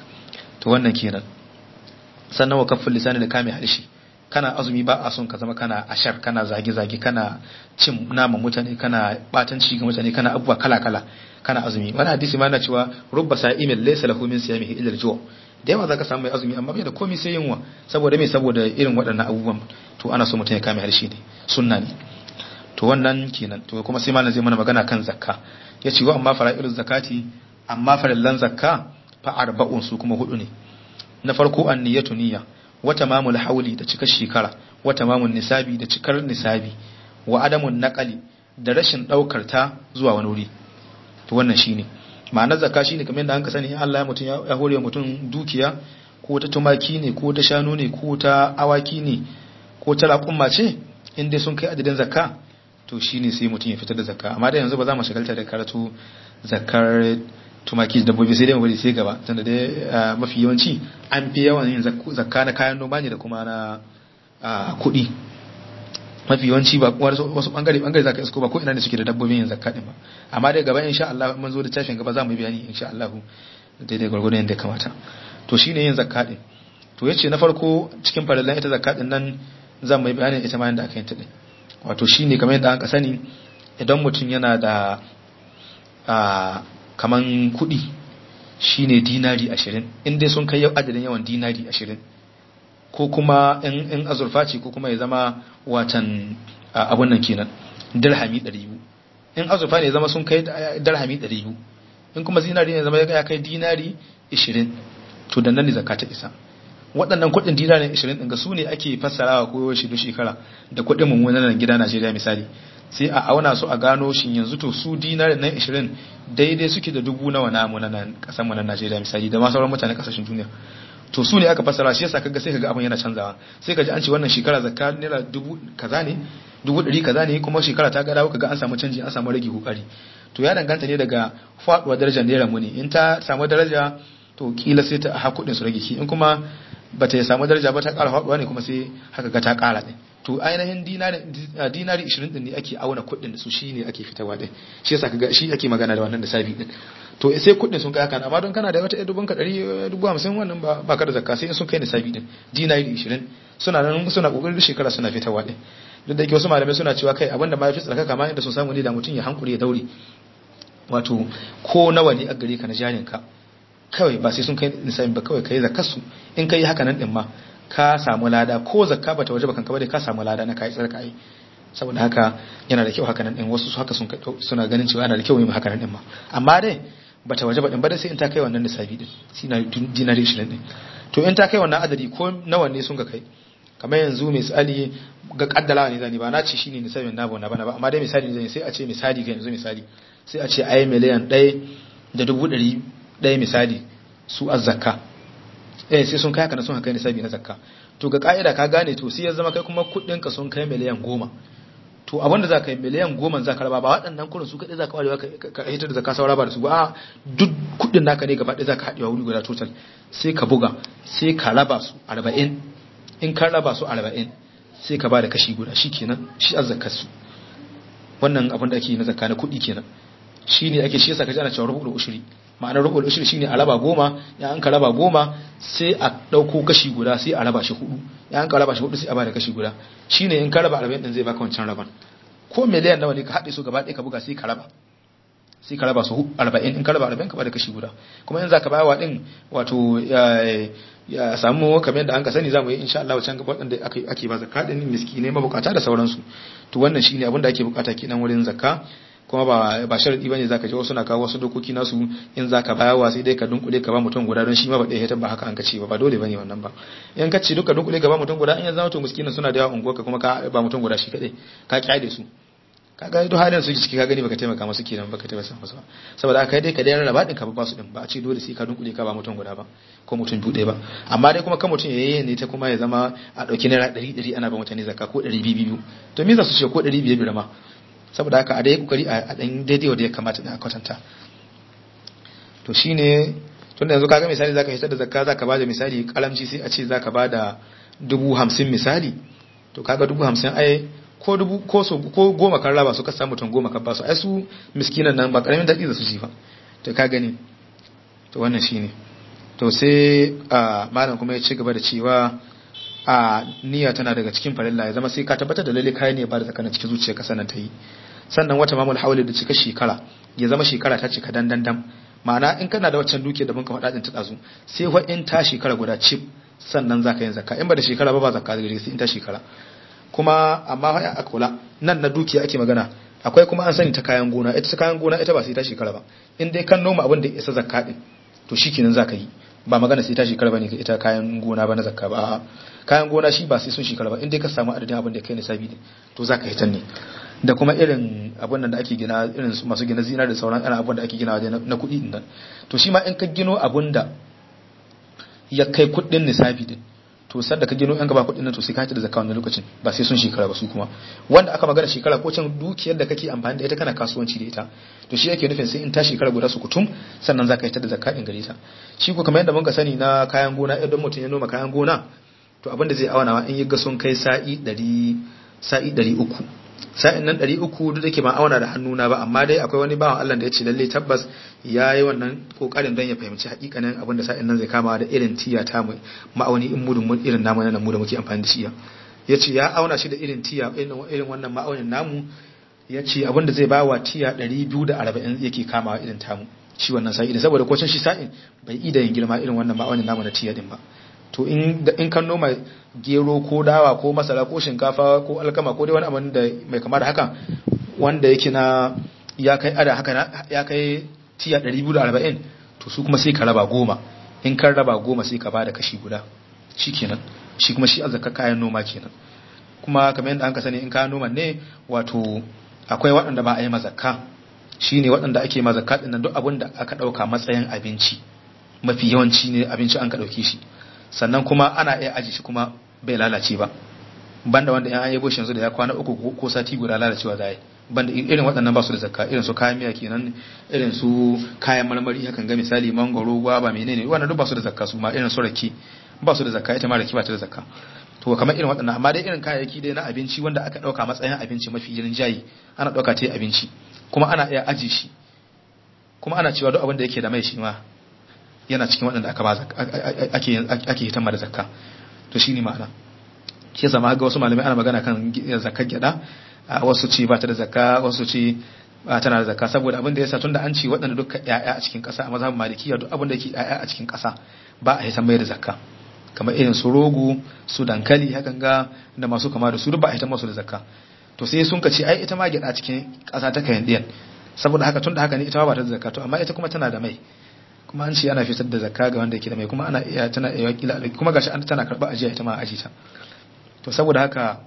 to wannan kenan sannan wa kafful lisani da kame harshe kana azumi ba a son ka zama kana ashar kana zage-zage kana cin naman mutane kana batanci ga mutane kana abubuwa kala-kala kana azumi wani hadisi ma na cewa rubba sa'imin laysa lahu min siyamihi illa al-ju' da yawa zaka samu mai azumi amma bai da komai sai yunwa saboda me saboda irin waɗannan abubuwan to ana so mutum ya kame harshe ne sunna ne to wannan kenan to kuma sai malam zai mana magana kan zakka ya ce wa amma fara'iluz zakati amma farillan zakka fa arba'un su kuma hudu ne na farko an niyyatu niyya wa tamamul hauli da cikar shekara wa tamamun nisabi da cikar nisabi wa adamun naqali da rashin daukar ta zuwa wani wuri to wannan shine ma'anar zakka shine kamar yadda anka sani Allah ya mutun ya hore mutum dukiya ko ta tumaki ne ko ta shanu ne ko ta awaki ne ko ta raƙumma ce in dai sun kai adadin zakka to shine sai mutum ya fitar da zakka amma da yanzu ba za mu shagalta da karatu zakkar tumaki da dabbobi sai dai mu bari sai gaba tunda dai mafi yawanci an fi yawan yin zakka na kayan noma ne da kuma na kuɗi mafi yawanci ba wasu bangare bangare zaka isko ba ko ina ne suke da dabbobin yin zakka din ba amma dai gaba insha Allah mun zo da tashin gaba za mu yi bayani insha Allah daidai gwargwadon yadda ya kamata to shine yin zakka din to yace na farko cikin farallan ita zakka din nan za mu yi bayanin ita ma yadda aka yi ta din wato shine kamar yadda aka sani idan mutum yana da kaman kuɗi shine dinari ashirin in dai sun kai adadin yawan dinari ashirin ko kuma in azurfa ce ko kuma ya zama watan abun nan kenan dirhami ɗari biyu in azurfa ne ya zama sun kai dirhami ɗari biyu in kuma zinari ne zama ya kai dinari ashirin to da nan ne zakka ta isa waɗannan kuɗin dinari ashirin ɗin ga su ne ake fassarawa ko shi duk shekara da kuɗin mummunan gida Najeriya misali sai a auna su a gano shi yanzu to su dinari nan 20 daidai suke da dubu nawa namu na nan kasan mu na Najeriya misali da ma sauran mutanen kasashen duniya to su ne aka fassara shi yasa kaga sai kaga abin yana canzawa sai kaji an ce wannan shekara zakka naira dubu kaza ne dubu ɗari kaza ne kuma shekara ta gada kaga an samu canji an samu rage kokari to ya danganta ne daga faduwa darajar naira mu ne in ta samu daraja to kila sai ta ha kuɗin su rage ki in kuma bata samu daraja ba ta ƙara faduwa ne kuma sai haka ga ta ƙara ne to ainihin dinari dinari 20 din ne ake auna kuɗin da su shine ake fitarwa din shi yasa kaga shi ake magana da wannan da sabi din to sai kuɗin sun kai haka amma don kana da wata dubun ka 150 wannan ba ba ka da zakka sai sun kai nisabi din dinari 20 suna nan suna kokarin duk shekara suna fitarwa din duk da yake wasu malamai suna cewa kai abinda ma yafi tsarkaka ma inda sun samu ne da mutum ya hankuri ya daure wato ko nawa ne a gare ka na jarin ka kawai ba sai sun kai nisabin ba kawai kai zakar su in kai haka nan din ma ka samu lada ko zakka bata waje bakan ka ba dai ka samu lada na kai tsarka ai saboda haka yana da kyau haka nan din wasu haka sun suna ganin cewa yana da kyau yin haka nan din ma amma dai bata waje ba din ba dai sai in ta kai wannan nisabi din sina dinari 20 din to in ta kai wannan adadi ko nawa ne sun ga kai kamar yanzu misali ga kaddala ne zani ba na ce shine nisabin na bona bana ba amma dai misali zan sai a ce misali ga yanzu misali sai a ce ai miliyan 1 da dubu ɗari ɗaya misali su azzaka eh sai sun kai haka na sun kai nisabi na zakka to ga ka'ida ka gane to sai ya zama kai kuma kuɗin ka sun kai miliyan goma to abinda za ka yi miliyan goma za ka raba ba waɗannan kuɗin su kaɗai za ka warewa ka hitar da zakka saura ba da su ba duk kuɗin naka ne gaba ɗaya za ka haɗewa wuri guda total sai ka buga sai ka raba su arba'in in ka raba su arba'in sai ka ba da kashi guda shi kenan shi azzakar su wannan abin da ake yi na zakka na kuɗi kenan shi ne ake shi yasa ka ji ana cewa rubu'ul ushri ma'anar rubul ushri shine a raba goma ya an ka raba goma sai a dauko kashi guda sai a raba shi hudu ya an ka raba shi hudu sai a bada kashi guda shine in ka raba 40 din zai baka wancan raban ko miliyan nawa ne ka haɗe su gaba ɗaya ka buga sai ka raba sai ka raba su 40 in ka raba 40 ka bada kashi guda kuma in zaka bayawa din wato ya samu kamar yadda an ka sani zamu yi insha Allah wancan gaba wadanda ake ake ba zakka din miskinai mabukata da sauransu to wannan shine abin da ake bukata kenan wurin zakka kuma ba ba sharadi bane zaka je wasu na kawo wasu dokoki nasu in zaka bayarwa sai dai ka dunkule ka ba mutum guda don shi ma ba dai hatan ba haka an kace ba ba dole bane wannan ba in ka ce duka dunkule ka ba mutum guda in ya zama to miskinin suna da yawa unguwa ka kuma ka ba mutum guda shi kadai ka kyale su kaga duk halin su ciki ka gani baka taimaka musu kenan baka taimaka musu ba saboda kai dai ka dai rarraba din ka ba su din ba a ce dole sai ka dunkule ka ba mutum guda ba ko mutum biyu ba amma dai kuma kan mutum yayi ne ta kuma ya zama a dauki naira 100 100 ana ba mutane zakka ko 200 biyu to me za su ce ko 500 biyar ma saboda haka a dai kokari a dan daidai wanda ya kamata da kwatanta to shine tunda yanzu kaga misali zaka hitar da zakka zaka bada misali kalamci sai a ce zaka bada dubu hamsin misali to kaga dubu hamsin ai ko dubu ko so ko goma kan raba su ka samu mutum goma kan ba su ai su miskinan nan ba karamin dadi da su ji ba to ka gani to wannan shine to sai a malam kuma ya ci gaba da cewa a niyya tana daga cikin farilla ya zama sai ka tabbatar da lalle kai ne ba da tsakanin cikin zuciyarka sanan ta yi sannan wata mamul hawli da cika shekara ya zama shekara ta cika dandan dam ma'ana in kana da waccan duke da muka faɗa din ta dazu sai wa in ta shekara guda chip sannan zaka yin zakka in ba da shekara ba ba zakka da sai in ta shekara kuma amma fa a kula nan na dukiya ake magana akwai kuma an sani ta kayan gona ita ta kayan gona ita ba sai ta shekara ba in dai kan noma abin da isa zakka din to shikenan zaka yi ba magana sai ta shekara bane ita kayan gona ba na zakka ba kayan gona shi ba sai sun shekara ba in dai ka samu adadin abin da kai nisabi ne to zaka yi tan ne da kuma irin abin da ake gina irin masu gina zina da sauran irin abin da ake gina na kuɗi din nan to shi ma in ka gino abin da ya kai kuɗin nisabi din to sanda ka gino yan gaba kuɗin nan to sai ka hita da zakka wannan lokacin ba sai sun shekara ba su kuma wanda aka magana shekara ko can dukiyar da kake amfani da ita kana kasuwanci da ita to shi yake nufin sai in ta shekara guda su kutum sannan zaka hita da zakka din gare ta shi ko kamar yadda mun ka sani na kayan gona idan mutum ya noma kayan gona to abin da zai auna in yi ga sun kai sa'i 100 sa'i 300 sa'in nan 300 duk da ke ba auna da hannuna ba amma dai akwai wani bawan Allah da ya ce lalle tabbas ya yi wannan kokarin don ya fahimci hakikanin abin da sa'in nan zai kama da irin tiya ta mu ma'auni in mudun mun irin namu nan mu da muke amfani da shi ya ce ya auna shi da irin tiya irin wannan ma'aunin namu ya ce abin da zai ba wa tiya 240 yake kamawa irin tamu shi wannan sa'i da saboda kwacin shi sa'in bai ida yin girma irin wannan ma'aunin namu na tiya din ba to in kan noma gero ko dawa ko masara ko shinkafa ko alkama ko dai wani abin da mai kama da haka wanda yake na ya kai ada haka ya kai tiya 240 to su kuma sai ka raba goma in kan raba goma sai ka bada kashi guda shi kenan shi kuma shi azzaka kayan noma kenan kuma kamar yadda an ka sani in kayan noman ne wato akwai waɗanda ba a yi mazakka shine waɗanda ake mazakka ɗin nan duk abin da aka ɗauka matsayin abinci mafi yawanci ne abinci an ka ɗauke shi sannan kuma ana iya aji shi kuma bai lalace ba banda wanda yan ayyabo shi yanzu da ya kwana uku ko sati guda lalacewa za yi banda irin waɗannan ba su da zakka irin su kayan miya kenan irin su kayan marmari hakan ga misali mangoro gwaba menene wannan duk ba su da zakka su ma irin su rake ba su da zakka ita ma rake ba ta da zakka to kamar irin waɗannan amma dai irin kayayyaki dai na abinci wanda aka ɗauka matsayin abinci mafi irin jayi ana ɗauka ta abinci kuma ana iya aji shi kuma ana cewa duk abin da yake da mai shi ma yana cikin waɗanda aka ba ake ake hitan da zakka to shine ma'ana shi yasa ma ga wasu malamai ana magana kan zakar gyada wasu ce ba ta da zakka wasu ce tana da zakka saboda abin da yasa tunda an ce waɗanda duka ƴaƴa a cikin ƙasa a mazhabin malikiya duk abin da yake ƴaƴa a cikin ƙasa ba a hisan mai da zakka kamar irin su rogo su dankali hakan ga da masu kama da su duk ba a hisan masu da zakka to sai sun ka ce ai ita ma gyada cikin ƙasa ta kayan ɗiyan saboda haka tunda haka ne ita ma ba ta da zakka to amma ita kuma tana da mai kuma an ce ana fitar da zakka ga wanda yake da mai kuma ana iya tana iya kila kuma gashi an tana karɓa ajiya ita ma aji ta to saboda haka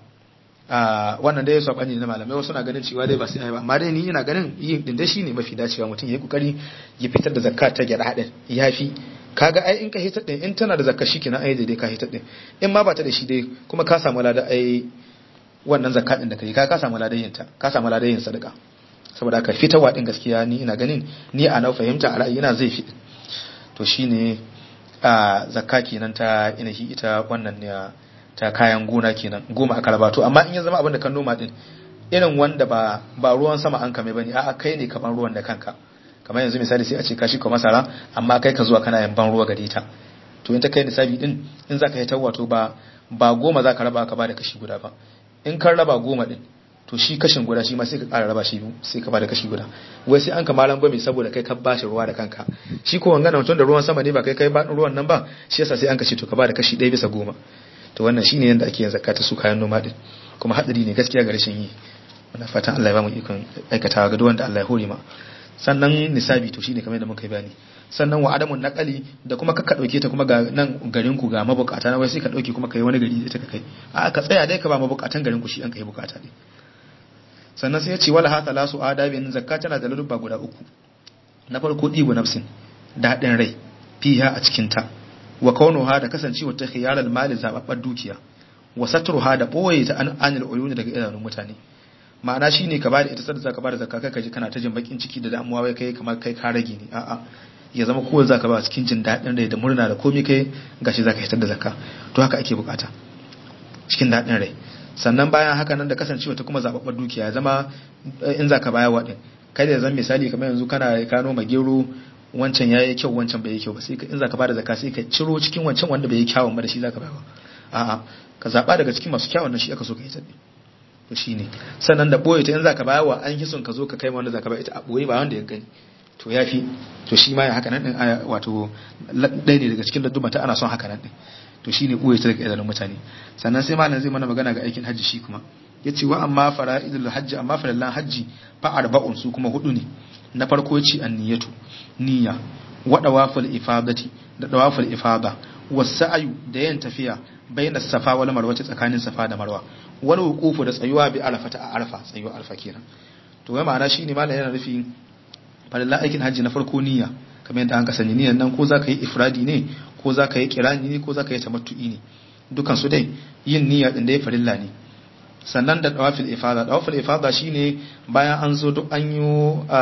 wannan dai ya bani na malamai wasu na ganin cewa dai ba sai ba amma dai ni ina ganin yin din dai shine mafi dacewa mutum ya yi kokari ya fitar da zakka ta gyada hadin yafi kaga ai in ka hitar din in tana da zakka shikenan ai dai ka hitar din in ma ba ta da shi dai kuma ka samu lada ai wannan zakka din da kai ka ka samu ladan yin ta ka samu ladan yin sadaka saboda haka fitarwa din gaskiya ni ina ganin ni a na fahimta a ra'ayina zai fi to shine a zakka kenan ta inahi ita wannan ne ta kayan gona kenan goma aka raba to amma in ya zama abin da kan noma din irin wanda ba ba ruwan sama an kame bane a'a kai ne kaman ruwan da kanka kamar yanzu misali sai a ce ka shi ko masara amma kai ka zuwa kana yin ban ruwa gare ta to in ta kai nisabi din in zaka yi wato ba ba goma zaka raba ka ba da kashi guda ba in kan raba goma din to shi kashin guda shi ma sai ka ƙara raba shi biyu sai ka bada kashi guda wai sai an kamalan gwami saboda kai ka bashi ruwa da kanka shi ko wangana mutum da ruwan sama ne ba kai kai ba ruwan nan ba shi yasa sai an kashe to ka bada kashi ɗaya bisa goma to wannan shine yanda ake yin zakka ta su kayan noma din kuma hadari ne gaskiya ga rashin yi muna fatan Allah ya ba mu ikon aikatawa ga duk wanda Allah ya hore ma sannan nisabi to shine kamar yadda muka yi bayani sannan wa adamun naqali da kuma ka dauke ta kuma ga nan garin ku ga mabukata na wai sai ka dauke kuma kai wani gari ita ka kai a ka tsaya dai ka ba mabukatan garin ku shi an kai bukata ne sannan sai ya ce wala hata lasu adabin zakka tana da ladubba guda uku na farko dibu nafsin daɗin rai fiha a cikin ta wa kaunuha da kasancewa ta khiyaral mali zababbar dukiya wa satruha da boye ta an anil uyuni daga idanun mutane ma'ana shine ka bada ita sadaka ka bada zakka kai kaji kana ta jin bakin ciki da damuwa wai kai kamar kai ka rage ne a'a ya zama kowa zaka ba cikin jin daɗin rai da murna da komai kai gashi zaka hitar da zakka to haka ake bukata cikin daɗin rai sannan bayan haka nan da kasancewa ta kuma zababbar dukiya ya zama in zaka baya wa din kada ya zama misali kamar yanzu kana ka noma gero wancan yayi kyau wancan bai yi kyau ba sai in zaka bada zakka sai ka ciro cikin wancan wanda bai yi kyawun ba da shi zaka bayar a'a ka zaba daga cikin masu kyawun nan shi aka so ka yi tabi to shine sannan da boye ta in zaka bayar wa an hison ka zo ka kai wanda zaka bayar ita a boye ba wanda ya gani to yafi to shi ma ya haka nan din wato ɗaya ne daga cikin ladduba ta ana son haka nan din to shine boye ta daga idanun mutane sannan sai malam zai mana magana ga aikin hajji shi kuma yace wa amma fara'idul hajji amma farallan hajji fa arba'un su kuma hudu ne na farko yace anniyatu niyya wa dawaful ifadati da dawaful ifada wasa'yu da yin tafiya bayna safa wal marwa tsakanin safa da marwa wal wuqufu da tsayuwa bi arafata a arfa tsayuwa arfa kenan to wai ma'ana shine malam yana nufi farallan aikin hajji na farko niyya kamar yadda an ka sani niyan nan ko zaka yi ifradi ne ko zaka yi kirani ne ko zaka yi tamattu'i ne dukan su dai yin niyya din da ya farilla ne sannan da dawafil ifada dawafil ifada shine bayan an zo duk an yi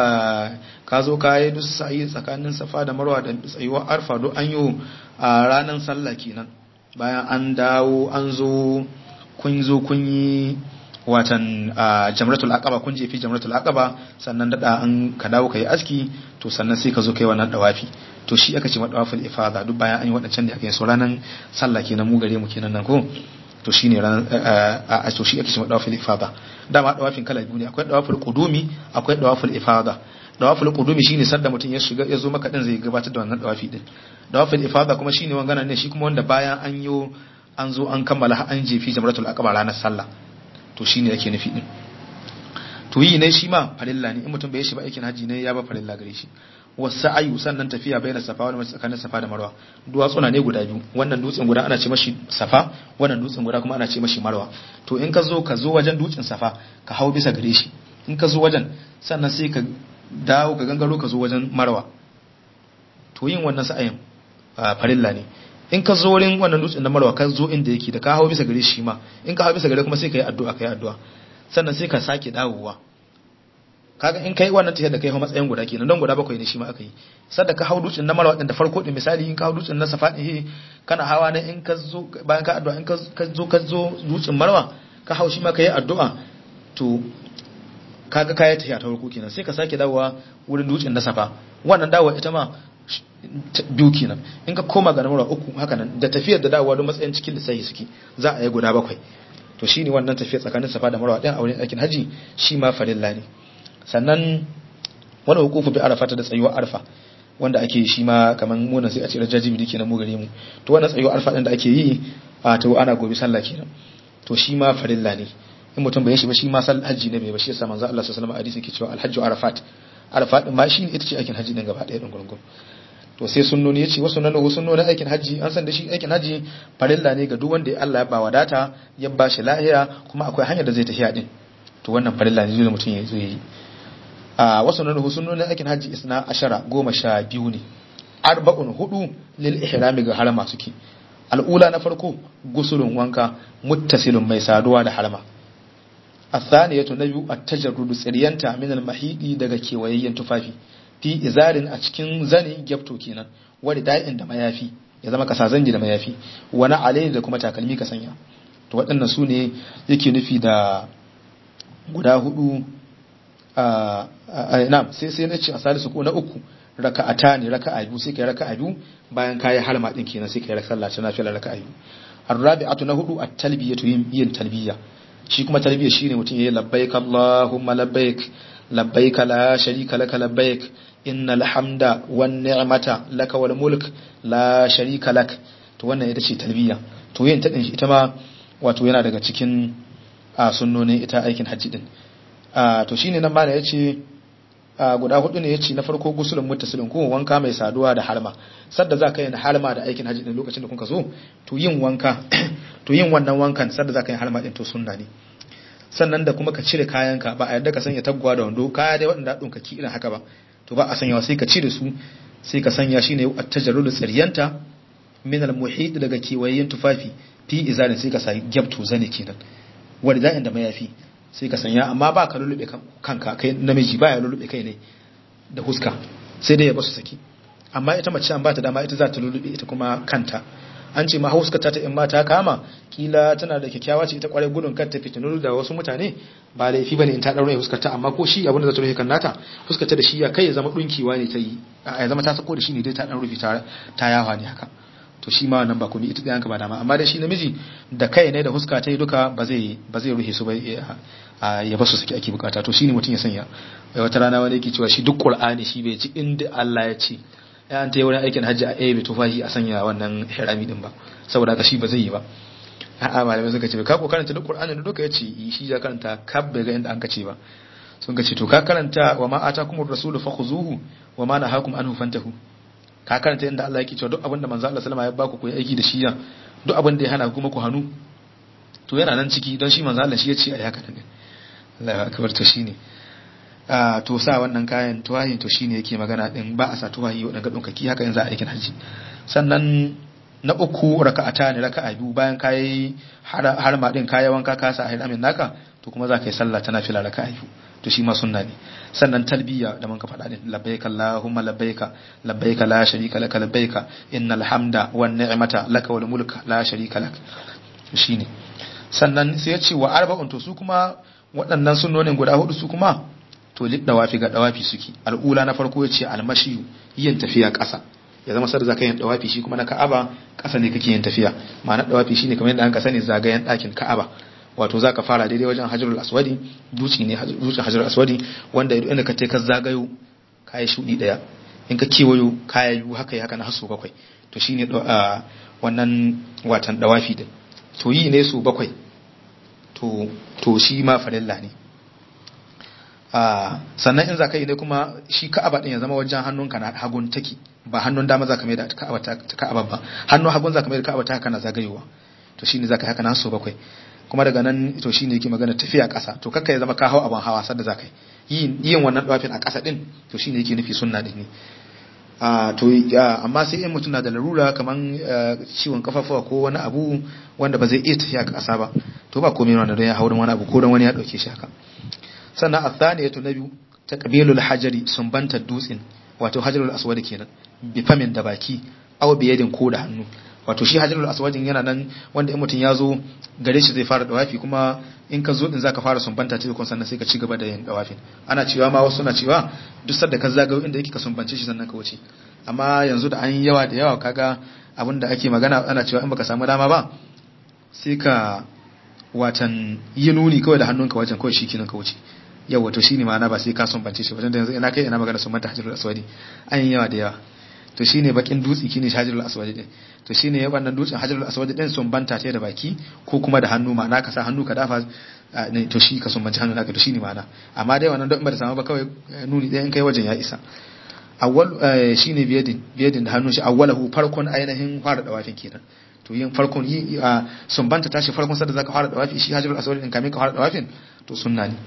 ka zo ka yi duk sa'i tsakanin safa da marwa da tsayuwar arfa duk an yi ranar sallah kenan bayan an dawo an zo kun zo kun yi watan jamratul aqaba kun jefi jamratul aqaba sannan dada an ka dawo kai aski to sannan sai ka zo kai wannan dawafi to shi aka ce madawafil ifada duk bayan an yi wadancan da aka yi so ranan sallah kenan mu gare mu kenan nan ko to shine ran a to shi ake ce madawafil ifada dama dawafin kala biyu ne akwai dawafil qudumi akwai dawafil ifada dawafil qudumi shine sanda mutum ya shiga ya zo maka din zai gabatar da wannan dawafi din dawafil ifada kuma shine wangana ne shi kuma wanda bayan an yi an zo an kammala an jefi jamratul aqaba ranar sallah to shi ne yake nufi din to yi ne shi ma farilla ne in mutum bai shi ba aikin haji ne ya ba farilla gare shi wasu ayu sannan tafiya bai da safa wani tsakanin safa da marwa duwatsuna ne guda biyu wannan dutsen guda ana ce mashi safa wannan dutsen guda kuma ana ce mashi marwa to in ka zo ka zo wajen dutsen safa ka hau bisa gare shi in ka zo wajen sannan sai ka dawo ka gangaro ka zo wajen marwa to yin wannan sa'ayin farilla ne in ka zo wurin wannan dutsen na marwa ka zo inda yake da ka hau bisa gare shi ma in ka hau bisa gare kuma sai ka yi addu'a ka yi addu'a sannan sai ka sake dawowa kaga in kai wannan tafiyar da kai hau matsayin guda kenan don guda bakwai ne shi ma aka yi sadda ka hau dutsen na marwa din da farko din misali in ka hau dutsen na safa din kana hawa ne in ka zo bayan ka addu'a in ka zo ka zo dutsen marwa ka hau shi ma ka yi addu'a to kaga kaya tafiya ta farko kenan sai ka sake dawowa wurin dutsen na safa wannan dawowa ita ma biyu kenan in ka koma ga namura uku haka nan da tafiyar da dawowa don matsayin cikin lissafi suke za a yi guda bakwai to shine wannan tafiyar tsakanin safa da marwa din a wurin aikin haji shi ma farilla ne sannan wani hukufu bi arafa da tsayuwar arfa wanda ake shi ma kaman munan sai a ce rajaji bidi kenan mu gare mu to wannan tsayuwar arfa din da ake yi a to ana gobe sallah kenan to shi ma farilla ne in mutum bai shi ba shi ma sallah haji ne bai ba shi yasa manzo Allah sallallahu alaihi wasallam hadisi ke cewa alhajju arafat arafat din ma shi ne ita ce aikin haji din gaba ɗaya din gurgun to sai sunnoni yace wasu nan wasu sunnonin aikin haji an san da shi aikin haji farilla ne ga duk wanda Allah ya ba wadata ya ba shi lahiya kuma akwai hanyar da zai tafiya din to wannan farilla ne da mutum ya zo yi a wasu nan sunnonin aikin haji isna ashara goma sha biyu ne arba'un hudu lil ihrami ga harama suke al'ula na farko gusulun wanka muttasilun mai saduwa da harama athaniyatu na biyu at-tajarrudu tsiriyanta min al-mahidi daga kewayayyen tufafi fi izarin a cikin zane gyafto kenan wani da'in da mayafi ya zama kasa zangi da mayafi wani alayi da kuma takalmi ka sanya to waɗannan su ne yake nufi da guda hudu a na sai sai na ce a salisu ko na uku raka'ata ne raka'a biyu sai kai raka'a biyu bayan kayi harma din kenan sai kai raka'a sallah ta nafila raka'a biyu arrabi'atu na hudu at-talbiyatu yin talbiya shi kuma talbiya shine mutum yayi labbaik allahumma labbaik labbaik la sharika laka labbaik innal hamda wan ni'mata laka wal mulk la sharika lak to wannan ita ce talbiya to yin ta din ita ma wato yana daga cikin a sunnonin ita aikin hajji din a to shine nan mala yace guda hudu ne yace na farko gusulun muttasilin ko wanka mai saduwa da harma sadda za ka yi harma da aikin hajji din lokacin da kuka zo to yin wanka to yin wannan wankan sadda za ka yi harma din to sunna ne sannan da kuma ka cire kayanka ba a yadda ka sanya taguwa da wando kaya dai waɗanda ɗin ki irin haka ba to ba a sanyawa sai ka cire su sai ka sanya shine at-tajarrudu tsiriyanta min al-muhit daga kewayen tufafi fi izalin sai ka sa gyabto zane kenan wanda za'in da mayafi sai ka sanya amma ba ka lulube kanka kai namiji ba ya lulube kai ne da huska sai dai ya basu saki amma ita mace an ba ta dama ita za ta lulube ita kuma kanta an ce ma huskata ta in ma ta kama kila tana da kyakkyawa ce ita kwarai gudun kar ta fitinu da wasu mutane ba laifi bane in ta daure huskata amma ko shi abin da za ta rufe kan nata huskata da shi ya kai ya zama dunkiwa ne ta yi ya zama ta sako da shi ne dai ta dan rufe ta yawa ne haka to shi ma wannan ba komai ita ɗayanka ba dama amma da shi namiji da kai ne da huska ta yi duka ba zai ba zai rufe su ba ya basu saki ake bukata to shine mutum ya sanya wata rana wani yake cewa shi duk qur'ani shi bai ci inda Allah ya ce ya an ta yi wurin aikin hajji a ebe tufahi a sanya wannan hirami din ba saboda haka shi ba zai yi ba a'a malamai suka ce ka ko karanta duk qur'ani da duka yace shi ya karanta kab bai ga inda an kace ba sun ka ce to ka karanta wa ma atakumur rasulu fakhuzuhu wa ma nahakum anhu fantahu ka karanta inda Allah yake cewa duk abinda manzo Allah sallama ya baku ku yi aiki da shi ya duk abin da ya hana kuma ku hannu to yana nan ciki don shi manzo Allah shi ya ce ai haka ne Allahu akbar to shine a to sa wannan kayan tuwahin to shine yake magana din ba a sa tuwahi wadanda dunkaki haka yanzu a aikin haji sannan na uku raka'ata ne raka'a biyu bayan kayi har ma din kayi wanka ka sa amin naka to kuma za ka yi sallah ta nafila raka'a biyu to shi ma sunna ne sannan talbiya da man ka faɗa din labbaika allahumma labbaika labbaika la sharika laka labbaika innal hamda wan ni'mata laka wal mulka la sharika lak shine sannan sai ya ce wa arba'un to su kuma waɗannan sunnonin guda hudu su kuma to lid dawafi ga dawafi suke al'ula na farko ya ce almashi yin tafiya ƙasa ya zama sar zaka yin dawafi shi kuma na ka'aba ƙasa ne kake yin tafiya ma'ana dawafi shine kamar yadda an ka sani zagayen ɗakin ka'aba wato za ka fara daidai wajen hajjarul aswadi duci ne dutsen hajjarul aswadi wanda idan inda ka ce ka zagayo kayi shudi daya in ka kewayo kaya yiwu haka yi haka na haso bakwai to shine wannan watan dawafi din to yi ne su bakwai to to shi ma farilla ne sannan in za ka yi ne kuma shi ka'aba din ya zama wajen hannunka na hagun take ba hannun dama za ka mai da ka'aba ta ka'aba ba hannun hagun za ka mai da ka'aba ta haka na zagayowa to shine za ka yi haka na haso bakwai kuma daga nan to shine yake magana tafiya ƙasa to kakka ya zama ka hau abin hawa sadda zaka yi yin wannan dawafin a ƙasa din to shine yake nufi sunna din ne a to amma sai in mutum na da larura kaman ciwon kafafuwa ko wani abu wanda ba zai iya tafiya ga ƙasa ba to ba komai wannan don ya haurin wani abu ko don wani ya dauke shi haka sannan athaniyatu na biyu ta qabilul hajari sumbantar dutsen wato hajarul aswad kenan bi famin da baki aw biyadin ko da hannu wato shi hajarul aswadin yana nan wanda in mutum ya zo gare shi zai fara dawafi kuma in ka zo din zaka fara sumbanta ta kun sannan sai ka ci gaba da yin dawafin ana cewa ma wasu na cewa duk sadda ka zagayo inda yake ka sumbance shi sannan ka wuce amma yanzu da an yi yawa da yawa kaga abin da ake magana ana cewa in baka samu dama ba sai ka watan yi nuni kawai da hannunka wajen kawai shi kinan ka wuce yau wato shine ma'ana ba sai ka sumbance shi wajen da yanzu ina kai ina magana sun mata hajjarul aswadi an yi yawa da yawa to shine bakin dutse kine hajjarul aswadi din to shine wannan dutsen hajjarul aswadi din sun banta ta da baki ko kuma da hannu ma'ana ka sa hannu ka dafa ne to shi ka sumbanci hannu naka to shine ma'ana amma dai wannan don ba da samu ba kawai nuni ɗaya in kai wajen ya isa awwal shine biyadin biyadin da hannun shi awwalahu farkon ainihin fara dawafin kenan to yin farkon yi sumbanta tashi farkon sadda zaka fara dawafi shi hajjarul aswadi din kamin ka fara dawafin to sunna ne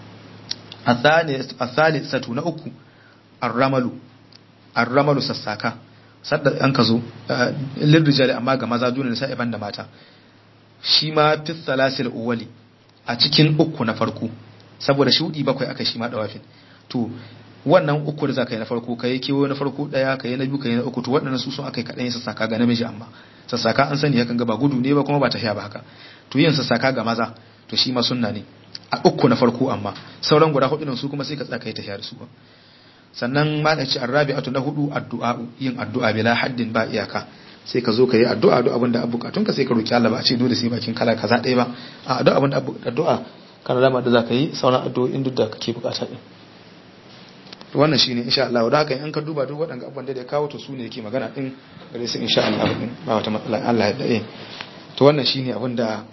الثالثة na uku arramalu arramalu sassaka sadda an ka zo lirrijali amma ga maza duna sai ban da mata shi ma fi salasil uwali a cikin uku na farko saboda shudi bakwai aka shi ma dawafin to wannan uku da zaka yi na farko kai kewo na farko daya kai na biyu kai na uku to waɗannan su sun akai kadan sassaka ga namiji amma sassaka an sani yakan ga ba gudu ne ba kuma ba tafiya ba haka to yin sassaka ga maza to shi ma sunna ne a uku na farko amma sauran guda hudu su kuma sai ka tsaka yi tafiya da su ba sannan ma da ce arrabi'atu na hudu addu'a yin addu'a bila haddin ba iyaka sai ka zo ka yi addu'a duk abinda abu bukatun ka sai ka roki Allah ba a ce dole sai bakin kala kaza ɗaya ba a duk abinda addu'a kana dama da zaka yi sauran addu'o'in duk da kake bukata din wannan shine insha Allah da haka in ka duba duk waɗanda abubuwan da ya kawo to su ne yake magana din gare su insha Allah din ba wata matsala Allah ya dade to wannan shine abin da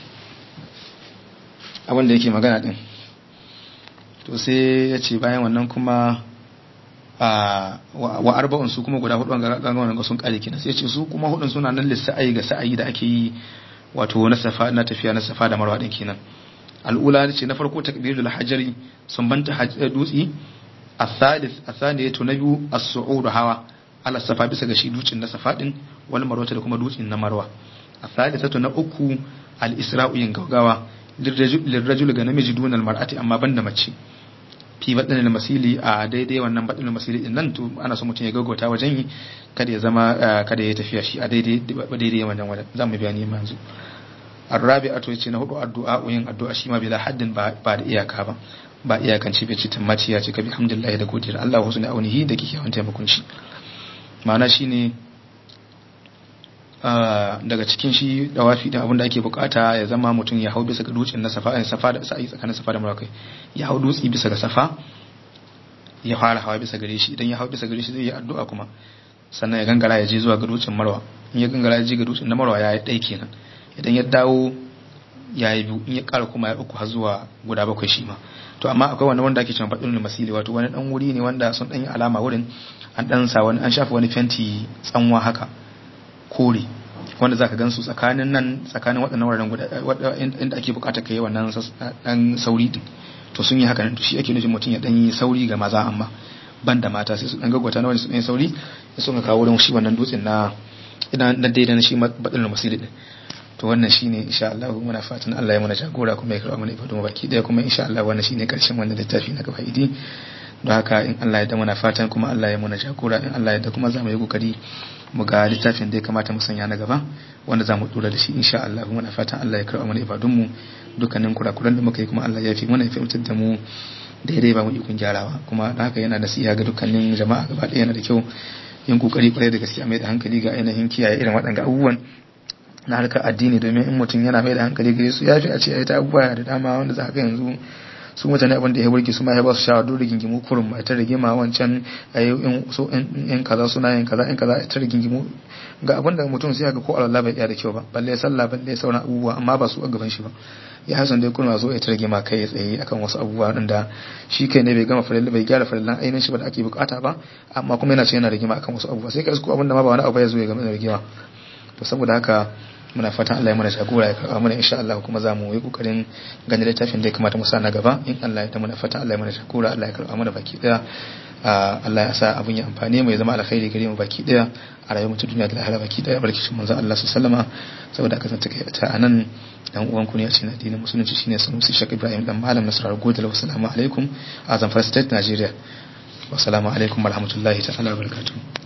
abin da yake magana din to sai ya ce bayan wannan kuma wa arba'un su kuma guda hudu ga wannan sun kare kina sai ya ce su kuma hudun suna nan lissa'ayi ga sa'ayi da ake yi wato na safa na tafiya na safa da marwa din kenan al'ula ce na farko takbirul hajari sun banta dutsi الثالث الثانية نبي الصعود هوا على الصفا bisa ga shi dutsen na safa din wal marwa da kuma dutsen na marwa الثالثة na uku al-isra'u yin gaggawa lirrajul ga namiji dun al-mar'ati amma banda mace fi badal masili a daidai wannan badal masili din nan to ana so mutum ya gaggauta wajen yi kada ya zama kada ya tafiya shi a daidai daidai wannan wajen zamu bayani yanzu arrabi'atu yace na hudu addu'a yin addu'a shi ma bila haddin ba da iyaka ba ba iyakan ci bace tammaci ya ce ka bihamdillah da godiyar Allah wasu ne aunihi da kike yawan taimakon shi ma'ana shine daga cikin shi dawafi da abin da ake bukata ya zama mutum ya hau bisa ga dutsen na safa safa da sa'i tsakanin safa da marwa ya hau dutsi bisa ga safa ya fara hawa bisa gare shi idan ya hau bisa gare shi zai yi addu'a kuma sannan ya gangara ya je zuwa ga dutsen marwa in ya gangara ya je ga dutsen na marwa ya yi ɗai kenan idan ya dawo ya yi biyu in ya ƙara kuma ya uku har zuwa guda bakwai shi ma to amma akwai wani wanda ake cewa faɗin masili wato wani ɗan wuri ne wanda sun ɗan yi alama wurin an ɗan sa wani an shafa wani fenti tsanwa haka kore wanda zaka gan su tsakanin nan tsakanin waɗannan wuraren guda inda ake buƙatar kai wannan ɗan sauri din to sun yi haka nan to shi ake nufin mutum ya ɗan yi sauri ga maza amma ban da mata sai su ɗan gaggwata na wani su ɗan yi sauri ya sun kawo wurin shi wannan dutsen na ina na daidai na shi baɗin masili din to wannan shine insha Allah muna fatan Allah ya mana jagora kuma ya karɓa mana ibadu mu baki daya kuma insha Allah wannan shine karshen wannan littafi na gaba idi don haka in Allah ya da muna fatan kuma Allah ya mana jagora in Allah ya da kuma za mu yi kokari mu ga littafin da ya kamata mu sanya na gaba wanda za mu dora da shi insha Allah muna fatan Allah ya karɓa mana ibadun mu dukkanin kurakuran da muka yi kuma Allah ya fi mana ya fahimtar da mu daidai ba mu ikon gyarawa kuma don haka yana nasiha ga dukkanin jama'a gaba ɗaya yana da kyau yin kokari kwarai da gaskiya mai da hankali ga ainihin kiyaye irin waɗanga abubuwan na harkar addini domin in mutum yana mai da hankali gare su ya fi a ce ai ta abubuwa da dama wanda za ka yanzu su mutane abin da ya burge su ma ya ba su shawar dole gingimu kurum mai ta rigima wancan in so in kaza suna yin kaza in kaza ta rigingimu ga abin da mutum sai ga ko Allah bai iya da kyau ba balle sallah balle sauran abubuwa amma ba su a gaban shi ba ya hasan dai kuma zo ya ta rigima kai ya tsaye akan wasu abubuwa da shi kai ne bai gama farilla bai gyara farillan ainihin shi ba da ake bukata ba amma kuma yana ce yana rigima akan wasu abubuwa sai ka isko abin da ma ba wani abu ya zo ya gama da rigima to saboda haka muna fatan Allah ya mana jagora ya karɓa mana insha Allah kuma za mu yi kokarin ganin littafin da ya kamata mu sa na gaba in Allah ya ta muna fatan Allah ya mana jagora Allah ya karɓa mana baki daya Allah ya sa abun ya amfane mu ya zama alkhairi gare mu baki daya a rayuwar mutum duniya da lahira baki daya barkishin manzo Allah sallama saboda aka zanta kai ta anan dan uwan ku ne a cikin addinin musulunci shine Sanusi Sheikh Ibrahim dan malam Nasrar Godal wassalamu alaikum a Zamfara State Nigeria wassalamu alaikum warahmatullahi ta'ala wabarakatuh